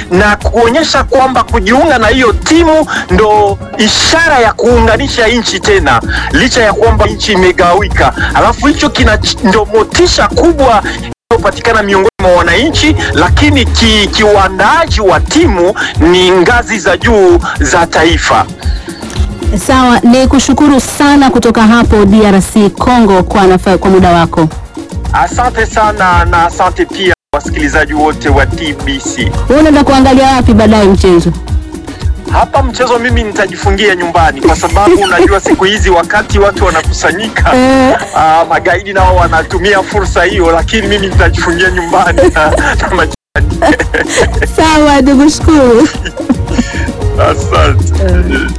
na kuonyesha kwamba kujiunga na hiyo timu ndo ishara ya kuunganisha nchi tena, licha ya kwamba nchi imegawika. Alafu hicho kina ndo motisha kubwa inayopatikana miongoni mwa wananchi, lakini ki, kiuandaaji wa timu ni ngazi za juu za taifa. Sawa, ni kushukuru sana kutoka hapo DRC Congo kwa, nafa, kwa muda wako. Asante sana na asante pia wasikilizaji wote wa TBC. Wewe unaenda kuangalia wapi baadaye mchezo? Hapa mchezo mimi nitajifungia nyumbani, kwa sababu unajua siku hizi wakati watu wanakusanyika Eh. ah, magaidi nao wanatumia fursa hiyo, lakini mimi nitajifungia nyumbani na, na majirani. Sawa, nikushukuru. Asante.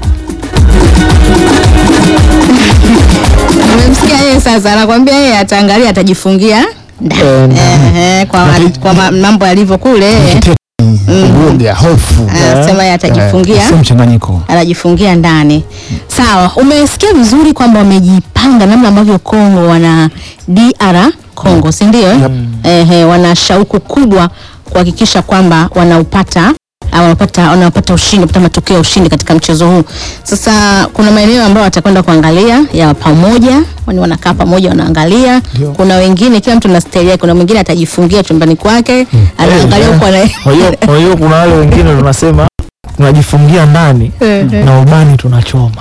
Umemsikia yeye sasa, anakwambia yeye ataangalia, atajifungia ndani. Ehe, kwa, kwa ma- mambo yalivyo kule uoga, hofu, anasema yeye atajifungia sio mchanganyiko. anajifungia ndani. Sawa, umesikia vizuri kwamba wamejipanga namna ambavyo Kongo wana DR Kongo, si ndio? Ehe, wana shauku kubwa kuhakikisha kwamba wanaupata ah, wanapata wanapata ushindi, wanapata matokeo ya ushindi katika mchezo huu. Sasa kuna maeneo ambayo watakwenda kuangalia ya pamoja, wani wanakaa pamoja wanaangalia. Ndio. Kuna wengine kila mtu na staili yake, kuna mwingine atajifungia chumbani kwake anaangalia huko ana Kwa hiyo kwa hiyo kuna wale wengine tunasema tunajifungia ndani na ubani tunachoma.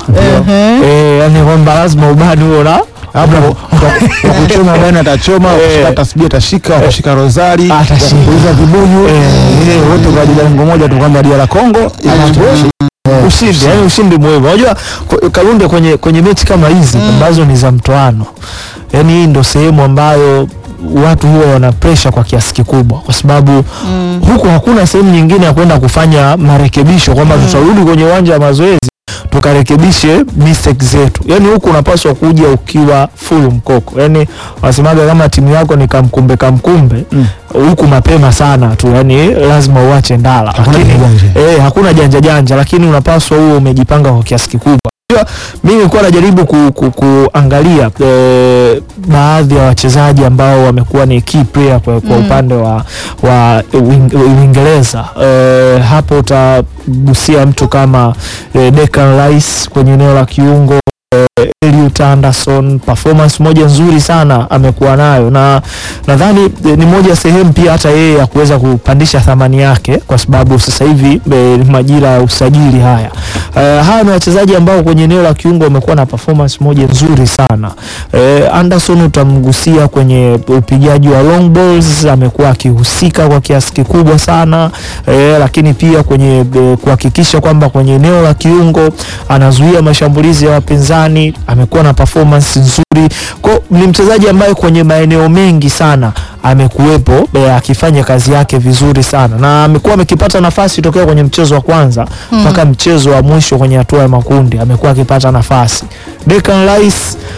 Eh, yani kwamba lazima ubani huo na Labda kwa kuchoma bwana atachoma, kushika tasbih atashika, kushika rozari, Atashika. kuuliza vibuyu, eh, wote kwa ajili ya lengo moja tu kwamba DR Congo inatosha. ushindi, yani ushindi muhimu. Unajua ku- Kalunde kwenye kwenye mechi kama hizi ambazo ni za mtoano, yani hii ndo sehemu ambayo watu huwa wana pressure kwa kiasi kikubwa, kwa sababu huku hakuna sehemu nyingine ya kwenda kufanya marekebisho kwamba tutarudi kwenye uwanja wa mazoezi tukarekebishe mistake zetu. Yani huku unapaswa kuja ukiwa full mkoko, yani wanasemaga kama timu yako ni kamkumbe kamkumbe huku mapema sana tu, yani lazima uache ndala, Hakuna lakini janja. eh, hakuna janja janja, lakini unapaswa huo umejipanga kwa kiasi kikubwa. Unajua, Mimi nilikuwa najaribu ku, ku, kuangalia eh, baadhi ya wachezaji ambao wamekuwa ni key player kwa, kwa upande wa, wa Uing- Uingereza eh, hapo utagusia mtu kama eh, Declan Rice kwenye eneo la kiungo eh, Elliot Anderson performance moja nzuri sana amekuwa nayo, na nadhani eh, ni moja sehemu pia hata yeye ya kuweza kupandisha thamani yake, kwa sababu sasa hivi eh, ni majira ya usajili haya. Eh, hawa ni wachezaji ambao kwenye eneo la kiungo wamekuwa na performance moja nzuri sana. Eh, Anderson utamgusia kwenye upigaji wa long balls, amekuwa akihusika kwa kiasi kikubwa sana eh, lakini pia kwenye eh, kuhakikisha kwamba kwenye eneo la kiungo anazuia mashambulizi ya wapinzani, amekuwa na performance nzuri. Kwa ni mchezaji ambaye kwenye maeneo mengi sana amekuwepo eh, akifanya kazi yake vizuri sana na amekuwa amekipata nafasi tokea kwenye mchezo wa kwanza mpaka mchezo wa mwisho kwenye hatua ya makundi amekuwa akipata nafasi. Declan Rice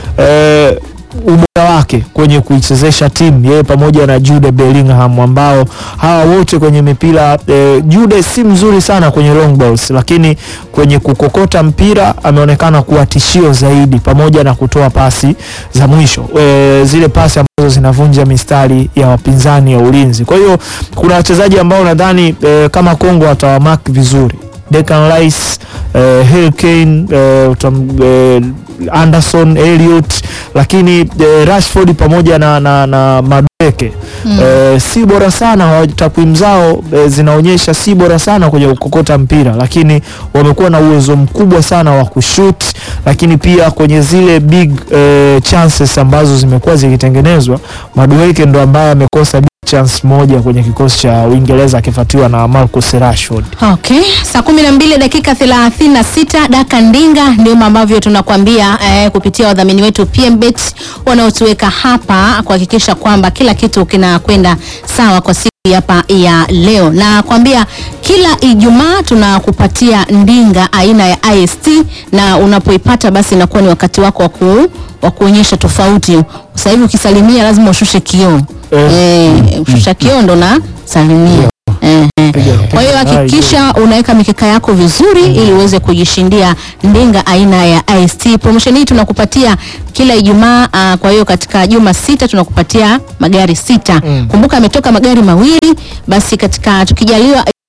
eh, ubora wake kwenye kuichezesha timu yeye pamoja na Jude Bellingham ambao hawa wote kwenye mipira eh, Jude si mzuri sana kwenye long balls, lakini kwenye kukokota mpira ameonekana kuwa tishio zaidi, pamoja na kutoa pasi za mwisho eh, zile pasi ambazo zinavunja mistari ya wapinzani ya ulinzi. Kwa hiyo kuna wachezaji ambao nadhani eh, kama Kongo watawamark vizuri Declan Rice, eh, Harry Kane, eh, utam, eh, Anderson, Elliot, lakini eh, Rashford pamoja na, na, na Madueke eh, si bora sana wa- takwimu zao eh, zinaonyesha si bora sana kwenye kukokota mpira, lakini wamekuwa na uwezo mkubwa sana wa kushoot, lakini pia kwenye zile big eh, chances ambazo zimekuwa zikitengenezwa, Madueke ndo ambaye amekosa big chance moja kwenye kikosi cha Uingereza akifuatiwa na Marcus Rashford. Okay, saa kumi na mbili dakika thelathini na sita daka ndinga, ndivyo ambavyo tunakwambia eh, kupitia wadhamini wetu PMBet wanaotuweka hapa kuhakikisha kwamba kila kitu kinakwenda sawa kwa siku hapa ya leo, na kwambia kila Ijumaa tunakupatia ndinga aina ya IST na unapoipata basi inakuwa ni wakati wako wa ku- wa kuonyesha tofauti. Sasa hivi ukisalimia lazima ushushe kioo Eh. eh, ushusha kioo ndo na salimia eh, eh. Kwa hiyo hakikisha unaweka mikeka yako vizuri ili uweze kujishindia ndinga aina ya IST. Promotion hii tunakupatia kila Ijumaa. ah, Kwa hiyo katika juma sita tunakupatia magari sita. Kumbuka ametoka magari mawili, basi katika tukijaliwa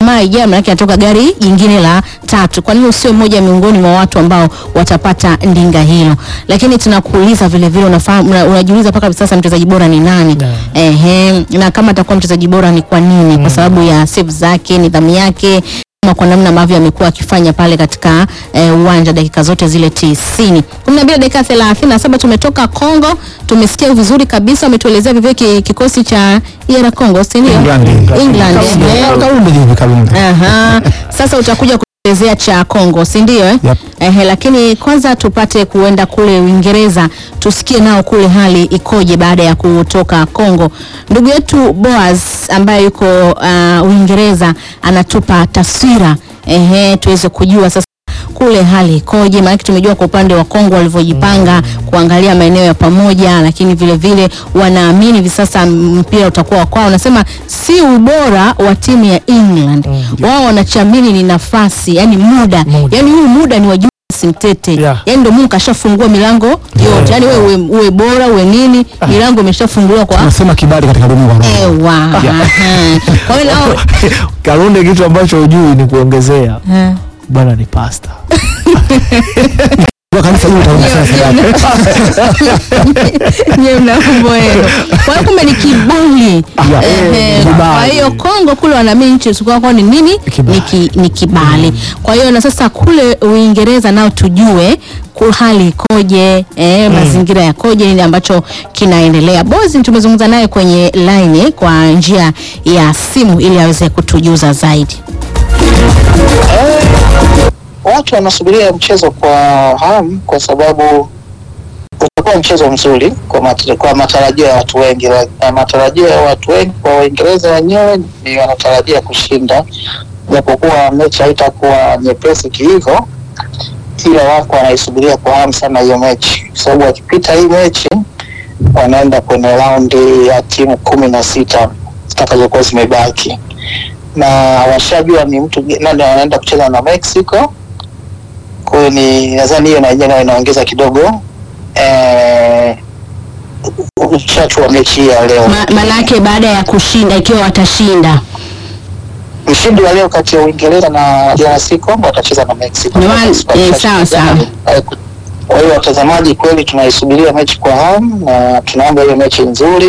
Ijumaa ijayo maanake anatoka gari jingine la tatu. Kwa nini usiwe mmoja miongoni mwa watu ambao watapata ndinga hilo? Lakini tunakuuliza vile vile, unafahamu una- unajiuliza mpaka hivi sasa mchezaji bora ni nani? Ehe, na kama atakuwa mchezaji bora ni kwa nini? Kwa sababu ya save zake, nidhamu yake ama kwa namna ambavyo amekuwa akifanya pale katika eh, uwanja dakika zote zile tisini. kumi na mbili dakika thelathini na saba tumetoka Kongo, tumesikia vizuri kabisa, wametuelezea vivyo ki, kikosi cha ER Congo, si ndio? England. England. Eh, Kalunde hivi Kalunde. Aha. Sasa utakuja kuelezea cha Kongo, si ndio? Eh? Yep. Ehe, lakini kwanza tupate kuenda kule Uingereza tusikie nao kule hali ikoje baada ya kutoka Kongo. Ndugu yetu Boaz ambaye yuko uh, Uingereza anatupa taswira ehe, tuweze kujua sasa kule hali ikoje, maanake tumejua kwa upande wa Kongo walivyojipanga kuangalia maeneo ya pamoja, lakini vile vile wanaamini hivi sasa mpira utakuwa wa kwao. Wanasema si ubora wa timu ya England, wao wanachamini ni nafasi, yani muda, Muda. yani huu muda ni wa Julius Mtete, Yeah. yani ndio Mungu kashafungua milango yote, yani wewe uwe, uwe bora uwe nini, milango imeshafunguliwa kwa Tunasema kibali katika ulimwengu wa roho. ewa. Aha. Kwa hiyo nao Kalunde kitu ambacho hujui ni kuongezea Eh. bwana ni pasta. Kwa kanisa hili utaona sasa. Nyewe mna mambo yenu. Kwa hiyo kumbe ni kibali. Yeah. Ehe, Kibali. Kwa hiyo Kongo kule wanaamini nchi chukua kwao ni nini? Kibali. Ni, ki, ni kibali. Kwa hiyo na sasa kule Uingereza nao tujue ku- hali ikoje, eh, mazingira yakoje, nini ambacho kinaendelea. Bozi tumezungumza naye kwenye line kwa njia ya simu ili aweze kutujuza zaidi. watu wanasubiria mchezo kwa hamu kwa sababu utakuwa mchezo mzuri kwa, mat kwa matarajio ya watu wengi. Na matarajio ya watu wengi kwa Waingereza wenyewe ni wanatarajia kushinda, japokuwa mechi haitakuwa nyepesi kihivyo, ila wako wanaisubiria kwa hamu sana hiyo mechi, kwa sababu wakipita hii mechi wanaenda kwenye raundi ya timu kumi na sita zitakazokuwa zimebaki na washajua ni mtu nani wanaenda kucheza na Mexico. Kwa hiyo ni nadhani hiyo na yenyewe nayo inaongeza kidogo eh, uchachu wa mechi hii ya leo. Ma, manake baada ya kushinda ikiwa watashinda Mshindi wa leo kati ya Uingereza na DRC Congo watacheza na Mexico. Ndio maana, Mexico eh, watacheza sawa, jana. sawa. Eh, Kwa hiyo watazamaji, kweli tunaisubiria mechi kwa hamu na tunaomba hiyo mechi nzuri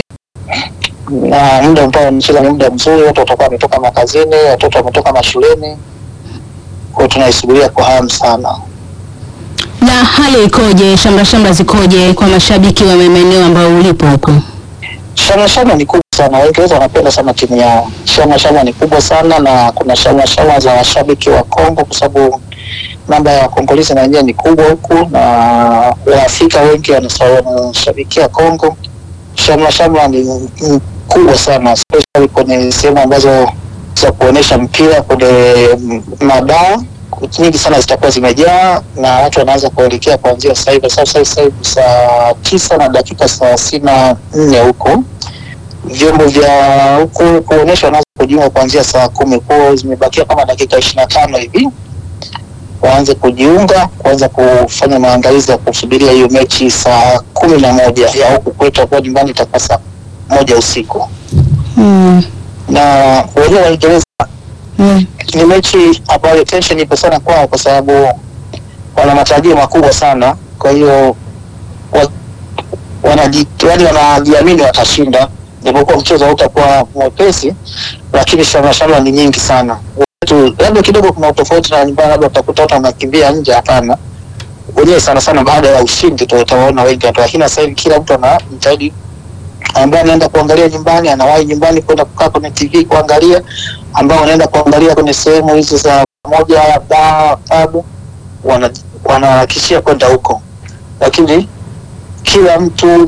na muda ambao wanacheza ni muda mzuri, watu watakuwa wametoka makazini, watoto wametoka mashuleni, kwa hiyo tunaisubiria kwa hamu sana. na hali ikoje, shamra shamra zikoje kwa mashabiki wa maeneo ambayo ulipo huko? Shamra shamra ni kubwa sana, Waingereza wanapenda sana timu yao. Shamra shamra ni kubwa sana, na kuna shamra shamra za washabiki wa Kongo kwa sababu namba ya Wakongolezi na wenyewe ni kubwa huku, na Waafrika wengi wanasa- wanashabikia Kongo. Shamra shamra ni ni kubwa sana, especially kwenye sehemu ambazo za kuonyesha mpira kwenye mabaa nyingi sana zitakuwa zimejaa na watu wanaanza kuelekea kuanzia sasa hivi, kwa sababu sasa hivi saa tisa na dakika thelathini na nne huko vyombo vya huku kuonyesha wanaanza kujiunga kuanzia saa kumi kwao, zimebakia kama dakika ishirini na tano hivi waanze kujiunga kuanza kufanya maandalizi ya kusubiria hiyo mechi saa kumi na moja ya huku kwetu, itakuwa nyumbani itakuwa saa moja usiku Mm. na wenyewe Waingereza Mm. ni mechi ambayo tension ipo sana kwao, kwa sababu wana matarajio makubwa sana. Kwa hiyo wa, wanaji- yaani wanajiamini watashinda, japokuwa mchezo hautakuwa mwepesi, lakini shamra shamra ni nyingi sana. Watu labda kidogo kuna utofauti na nyumbani, labda utakuta watu wanakimbia nje. Hapana, wenyewe sana sana baada ya ushindi ndio utawaona wengi watu, lakini sasa hivi kila mtu anajitahidi ambaye anaenda kuangalia nyumbani anawahi nyumbani kwenda kukaa kwenye TV kuangalia, ambao wanaenda kuangalia kwenye sehemu hizi za pamoja baa, pub, wana- wanaharakishia kwenda huko, lakini kila mtu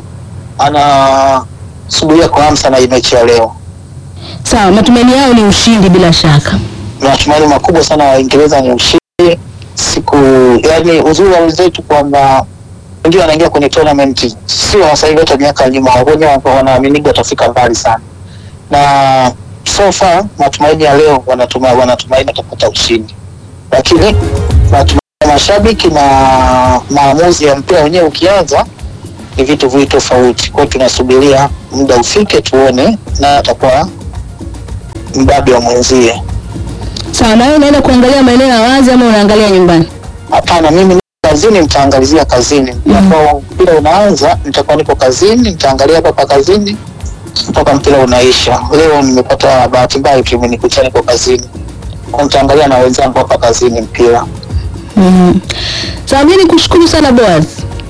anasubiria kwa hamu sana hii mechi ya leo. Sawa, matumaini yao ni ushindi bila shaka. na matumaini makubwa sana Waingereza ni ushindi siku, yani uzuri wa wenzetu kwamba ndio wanaingia kwenye tournament, sio sasa hivi, hata miaka ya nyuma wenyewe wanaaminiga watafika mbali sana, na so far matumaini ya leo wanatuma, wanatumaini watapata ushindi, lakini matumaini ya mashabiki na maamuzi ya mpira wenyewe ukianza ni vitu viwili tofauti. Kwa hiyo tunasubiria muda ufike tuone na atakuwa mbabe wa mwenzie. Sawa, na wewe unaenda kuangalia maeneo ya wazi ama unaangalia nyumbani? Hapana, mimi niko kazini, nitaangalizia kazini ambao mpira unaanza, nitakuwa niko kazini, nitaangalia hapa pa kazini mpaka mpira unaisha. Leo nimepata bahati mbaya tu, imenikuta niko kazini, Kwa nitaangalia na wenzangu hapa kazini mpira. Mhm. Sawa, mimi nikushukuru sana Boaz.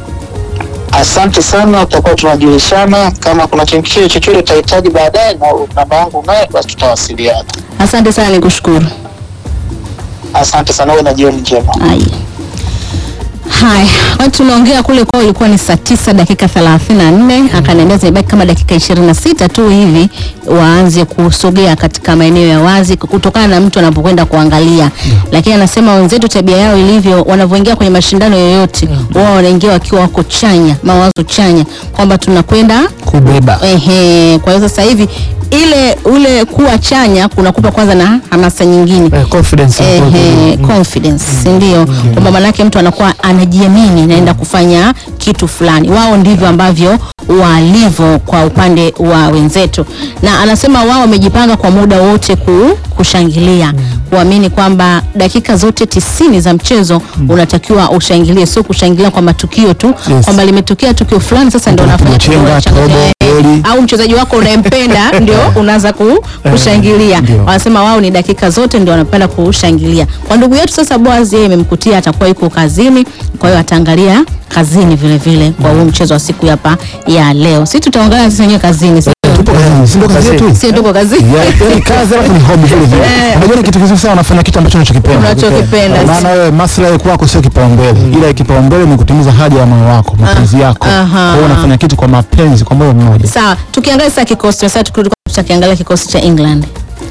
Asante sana, tutakuwa tunajulishana kama kuna chochote chochote utahitaji baadaye, na namba yangu naye, basi tutawasiliana. Asante sana, nikushukuru. Asante sana, uwe na jioni njema. Haya. Haya, watu tunaongea kule kwao ilikuwa ni saa tisa dakika thelathini na nne akaniambia zimebaki kama dakika ishirini na sita tu hivi waanze kusogea katika maeneo ya wazi kutokana na mtu anapokwenda kuangalia, lakini anasema wenzetu tabia yao ilivyo, wanavyoingia kwenye mashindano yoyote wao wanaingia wakiwa wako chanya, mawazo chanya kwamba tunakwenda kubeba ehe. Kwa hiyo sasa hivi ile ule kuwa chanya kunakupa kwanza na hamasa nyingine Eh, confidence inakuwa Ehe, kubwa. confidence si ndio? Kwamba manake mtu anakuwa anajiamini naenda kufanya kitu fulani. Wao ndivyo ambavyo walivyo kwa upande wa wenzetu, na anasema wao wamejipanga kwa muda wote ku, kushangilia kuamini kwamba dakika zote tisini za mchezo unatakiwa ushangilie, sio kushangilia kwa matukio tu Yes. kwamba limetokea tukio fulani, sasa ndio Mtu unafanya anapiga chenga, tukio la tobo, shangilia. goli. au mchezaji wako unayempenda ndio unaanza ku, kushangilia. Ndio. Wanasema wao ni dakika zote ndio wanapenda kushangilia. Kwa ndugu yetu sasa Boaz, yeye imemkutia atakuwa yuko kazini, kwa hiyo ataangalia kazini vile vile kwa huu mchezo wa siku hapa ya leo. Sisi tutaangalia sisi wenyewe kazini, si tupo kazini, si ndo kazi yetu? si tuko kazini. Yeah, yaani kazi alafu ni hobby vile vile. Eh. Unajua ni kitu kizuri sana unafanya kitu ambacho unachokipenda. Unachokipenda. Maana wewe maslahi kwako sio kipaumbele. Ila kipaumbele ni kutimiza haja ya moyo wako, mapenzi yako. aha. Kwa hiyo unafanya kitu kwa mapenzi, kwa moyo mmoja. Sawa, tukiangalia sasa kikosi sasa tukirudi kwa tutakiangalia kikosi cha England.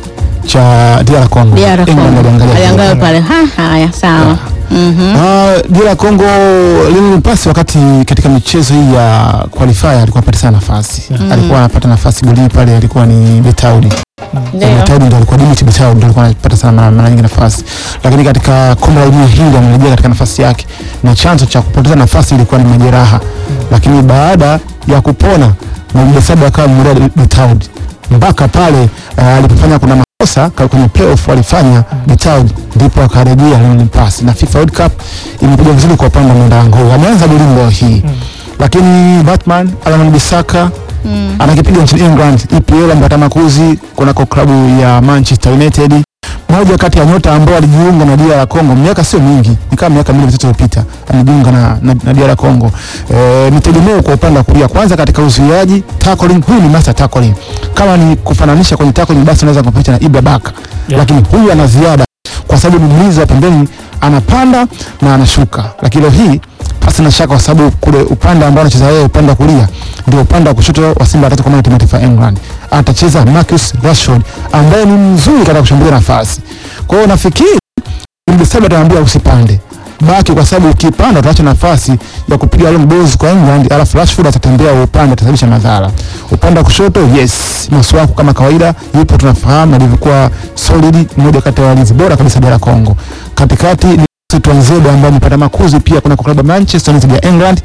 Cha DR Congo. DR England Congo. waliangalia. Aliangalia pale. Ha, haya sawa. Mhm. Ah, DR Congo Lionel Mpasi wakati katika michezo hii ya qualifier alikuwa apata sana nafasi. Alikuwa anapata nafasi golini pale alikuwa ni Betaudi. Ndio. Betaudi ndio alikuwa Dimitri Betaudi ndio alikuwa anapata sana mara mara nyingi nafasi. Lakini katika kombe la dunia hili amerejea katika nafasi yake na chanzo cha kupoteza nafasi ilikuwa ni majeraha. Lakini baada ya kupona na Mbesabu akawa mmoja Betaudi mpaka pale uh, alipofanya kuna makosa ka- kwenye playoff walifanya Betaudi ndipo akarejea Lionel Mpasi na FIFA World Cup imekuja vizuri kwa upande wa Mwandango. Ameanza golini leo hii. Lakini Batman Alan Bisaka anakipiga nchini England EPL mpata makuzi kunako klabu ya Manchester United. Moja kati ya nyota ambao alijiunga na DR Congo miaka sio mingi, ni kama miaka miwili mitatu iliyopita alijiunga na, na, na DR Congo. E, ni tegemeo kwa upande wa kulia, kwanza katika uzuiaji tackling, huyu ni master tackling. Kama ni kufananisha kwenye tackling, basi unaweza kumpita na Ibra Baka Yeah. lakini huyu ana ziada kwa sababu ni mlinzi wa pembeni, anapanda na anashuka. Lakini leo hii pasi na shaka, kwa sababu kule upande ambao anacheza yeye, upande wa kulia ndio upande wa kushoto wa Simba watatu kwa maana timu ya taifa ya England atacheza Marcus Rashford ambaye ni mzuri katika kushambulia nafasi. Kwa hiyo nafikiri Mbisaba atamwambia usipande baki, kwa sababu ukipanda utaacha nafasi ya kupiga long balls kwa England, alafu Rashford atatembea upande, atasababisha madhara. Upande wa kushoto, yes, Masuaku kama kawaida yupo, tunafahamu alivyokuwa solid, mmoja kati ya walinzi bora kabisa bara Kongo. Katikati ni Twanzebe ambaye amepata makuzi pia kuna klabu ya Manchester United ya England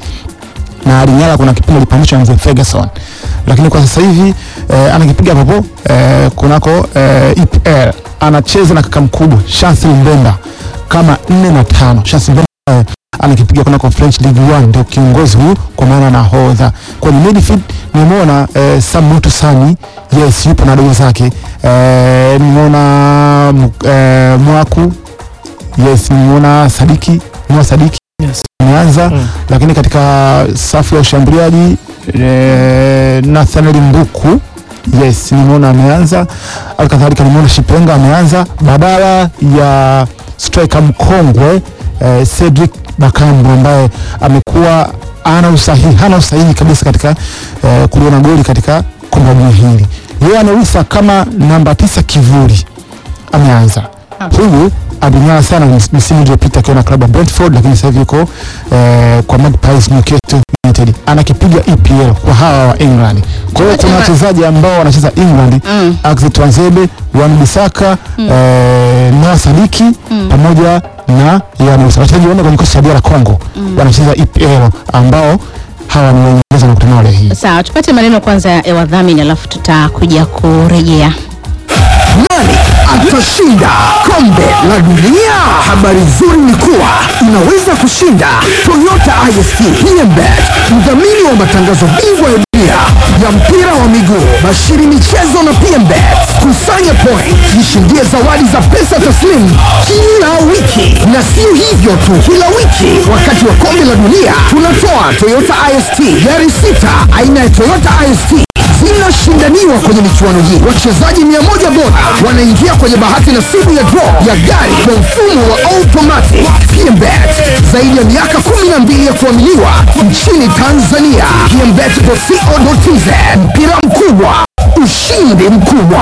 na Alinyala kuna kipindi alipandishwa na mzee Ferguson, lakini kwa sasa hivi eh, anakipiga hapo eh, kunako eh, EPL anacheza na kaka mkubwa Chancel Mbemba kama nne na tano. Chancel Mbemba eh, anakipiga kunako French League 1 ndio kiongozi huyu kwa maana nahodha. Kwa ni midfield nimeona eh, Samutu Sani yes yupo na dogo zake eh, nimeona mu- eh, Mwaku yes nimeona Sadiki nimeona Sadiki Yes. ameanza Mm. lakini katika safu ya ushambuliaji eh, Nathaniel Mbuku yes nimeona ameanza alikadhalika nimeona Shipenga ameanza badala ya striker mkongwe eh, Cedric Bakambu ambaye amekuwa ana usahihi hana usahihi kabisa katika eh, kuliona goli katika kombe la dunia hili yeye anawisa kama namba tisa kivuli ameanza huyu aling'aa sana mis- misimu iliyopita akiwa na klabu ya Brentford, lakini sasa hivi yuko eh, kwa Magpies Newcastle United anakipiga EPL kwa hawa wa England. Kwa hiyo kuna wachezaji ambao wanacheza England Mm. Axel Tuanzebe, Wan Bissaka eh, Noah Sadiki pamoja na Yan Musa. Wachezaji wanne kwenye kikosi cha DR Congo wanacheza EPL ambao hawa ni Waingereza na kutana leo hii. Sawa, tupate maneno kwanza ya wadhamini alafu tutakuja kurejea. Nani atashinda kombe la dunia? Habari nzuri ni kuwa unaweza kushinda Toyota IST PMBet, mdhamini wa matangazo bingwa ya dunia ya mpira wa miguu, Bashiri Michezo na PMBet. Kusanya point, jishindie zawadi za pesa taslimu kila wiki, na sio hivyo tu, kila wiki wakati wa kombe la dunia tunatoa Toyota IST gari sita aina ya Toyota IST zinashindaniwa kwenye michuano hii. Wachezaji mia moja bora wanaingia kwenye bahati nasibu ya draw ya gari kwa mfumo wa automatic. PMBet zaidi ya miaka 12 ya kuaminiwa nchini Tanzania. PMBet.co.tz mpira mkubwa, ushindi mkubwa.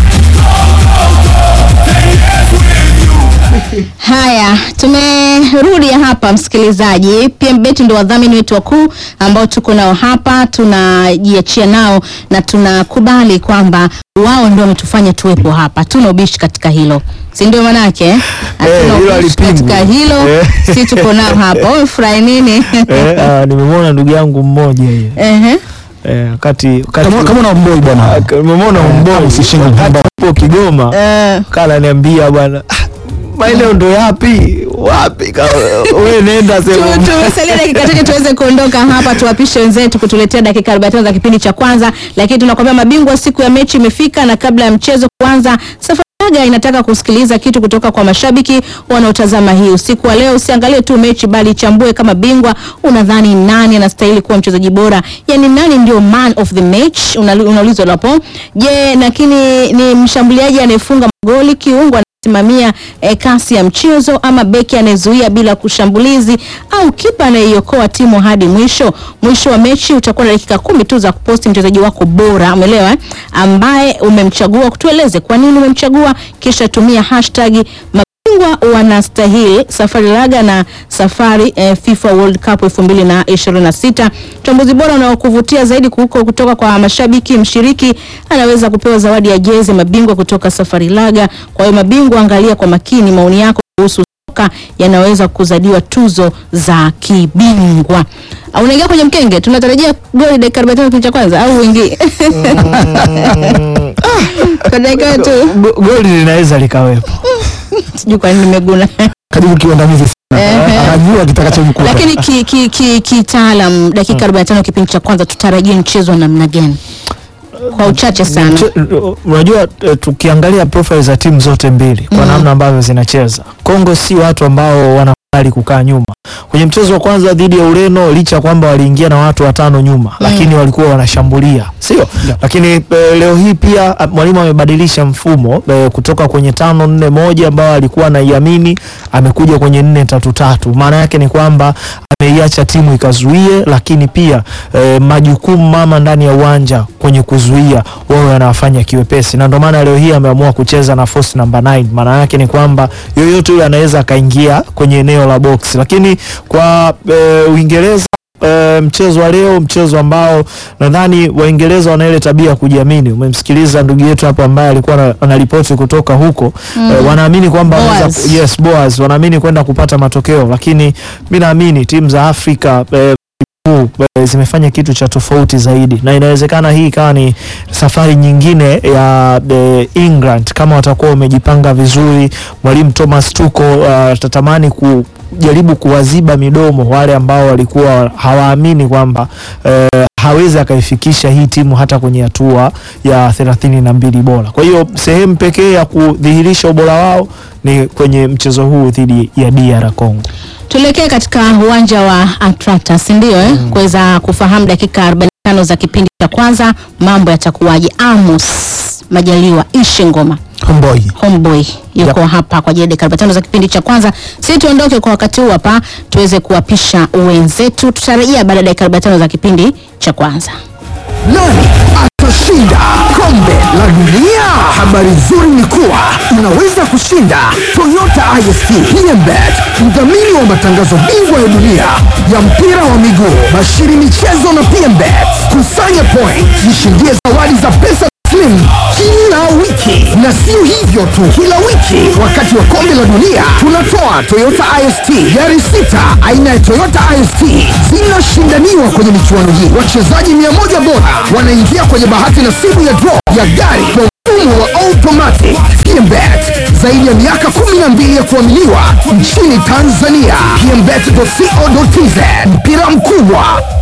Haya, tumerudi hapa msikilizaji. PMBet ndio wadhamini wetu wakuu ambao tuko nao hapa, tunajiachia nao na tunakubali kwamba wao ndio wametufanya tuwepo hapa. Tuna ubishi katika hilo, si ndio? Manake eh? Hatuna hilo ubishi halipingwi. katika hilo, Eh. si tuko nao hapa. Umefurahi nini? Eh, ah, nimemwona ndugu yangu mmoja hiyo Ehe. eh, wakati wakati Kama kama una mboi bwana. Ah, nimemwona mboi usishinda wakati mboi. hapo Kigoma Eh, kana niambia bwana "Ah, maeneo ndo yapi wapi Ka- wewe nenda tu- sema tumesalia dakika chache tuweze kuondoka hapa, tuwapishe wenzetu kutuletea dakika 45 za kipindi cha kwanza, lakini tunakwambia mabingwa, siku ya mechi imefika, na kabla ya mchezo kuanza, Safari Laga inataka kusikiliza kitu kutoka kwa mashabiki wanaotazama hii usiku wa leo. Usiangalie tu mechi, bali chambue kama bingwa, unadhani nani anastahili kuwa mchezaji bora, yani nani ndio man of the match? Unali- Unaulizwa hapo. Je, lakini ni mshambuliaji anayefunga magoli, kiungo simamia eh, kasi ya mchezo ama beki anayezuia bila kushambulizi au kipa anayeiokoa timu hadi mwisho. Mwisho wa mechi utakuwa na dakika kumi tu za kuposti mchezaji wako bora, umeelewa eh? ambaye umemchagua. Kutueleze kwa nini umemchagua, kisha tumia hashtag mabingwa wanastahili Safari Laga na Safari eh, FIFA World Cup 2026. Mchambuzi bora unaokuvutia zaidi huko kutoka kwa mashabiki, mshiriki anaweza kupewa zawadi ya jezi mabingwa kutoka Safari Laga. Kwa hiyo mabingwa, angalia kwa makini maoni yako kuhusu soka yanaweza kuzadiwa tuzo za kibingwa. Au unaingia kwenye mkenge, tunatarajia goli dakika 45 kipindi cha kwanza au wingi kwa dakika tu, Go- goli linaweza likawepo sijui kwa nini nimeguna Karibu kiwandamizi sana. Ehe. Anajua kitakachomkuta. lakini kitaalam ki, ki, kitaalam, dakika 45 kipindi cha kwanza tutarajie mchezo wa namna gani? Kwa uchache sana. Mche- unajua eh, tukiangalia profile za timu zote mbili kwa Mm. namna ambavyo zinacheza Kongo si watu ambao wanakubali kukaa nyuma kwenye mchezo wa kwanza dhidi ya Ureno licha ya kwamba waliingia na watu watano nyuma lakini walikuwa wanashambulia sio lakini eh, leo hii pia ah, mwalimu amebadilisha mfumo eh, kutoka kwenye tano nne moja ambao alikuwa anaiamini amekuja kwenye nne tatu tatu maana yake ni kwamba ameiacha timu ikazuie lakini pia eh, majukumu mama ndani ya uwanja kwenye kuzuia wao wanawafanya kiwepesi na ndio maana leo hii ameamua kucheza na force number 9 maana yake ni kwamba yoyote yule anaweza akaingia kwenye eneo la box lakini kwa eh, Uingereza E, mchezo wa leo mchezo ambao nadhani Waingereza wana ile tabia ya kujiamini. Umemsikiliza ndugu yetu hapo ambaye alikuwa ana- anaripoti kutoka huko mm. e, wanaamini kwamba Boaz. wanaweza ku- yes Boaz wanaamini kwenda kupata matokeo, lakini mi naamini timu za Afrika e, huu, e, zimefanya kitu cha tofauti zaidi na inawezekana hii ikawa ni safari nyingine ya e, England kama watakuwa wamejipanga vizuri. Mwalimu Thomas Tuchel uh, atatamani kujaribu kuwaziba midomo wale ambao walikuwa hawaamini kwamba e, hawezi akaifikisha hii timu hata kwenye hatua ya thelathini na mbili bora. Kwa hiyo sehemu pekee ya kudhihirisha ubora wao ni kwenye mchezo huu dhidi ya DR Congo. Tuelekee katika uwanja wa Atlanta, si ndio eh? Kuweza kufahamu dakika 45 za kipindi cha kwanza mambo yatakuwaje. Amos Majaliwa Ishe Ngoma Homeboy. homeboy yuko hapa kwa ajili ya dakika 45 za kipindi cha kwanza. Si tuondoke kwa wakati huu hapa, tuweze kuwapisha wenzetu. Tutarejea baada ya dakika 45 za kipindi cha kwanza. Nani atashinda kombe la dunia? Habari nzuri ni kuwa unaweza kushinda Toyota IST PMBet, mdhamini wa matangazo bingwa ya dunia ya mpira wa miguu, Bashiri Michezo na PMBet. Kusanya point, jishindie zawadi za pesa taslimu kila wiki, na sio hivyo tu, kila wiki wakati wa kombe la dunia tunatoa Toyota IST gari sita aina ya Toyota IST zinashindaniwa kwenye michuano hii. Wachezaji mia moja bora wanaingia kwenye bahati nasibu ya draw ya gari kwa mfumo wa automatic PMBet zaidi ya miaka 12 ya kuaminiwa nchini Tanzania. PMBet.co.tz mpira mkubwa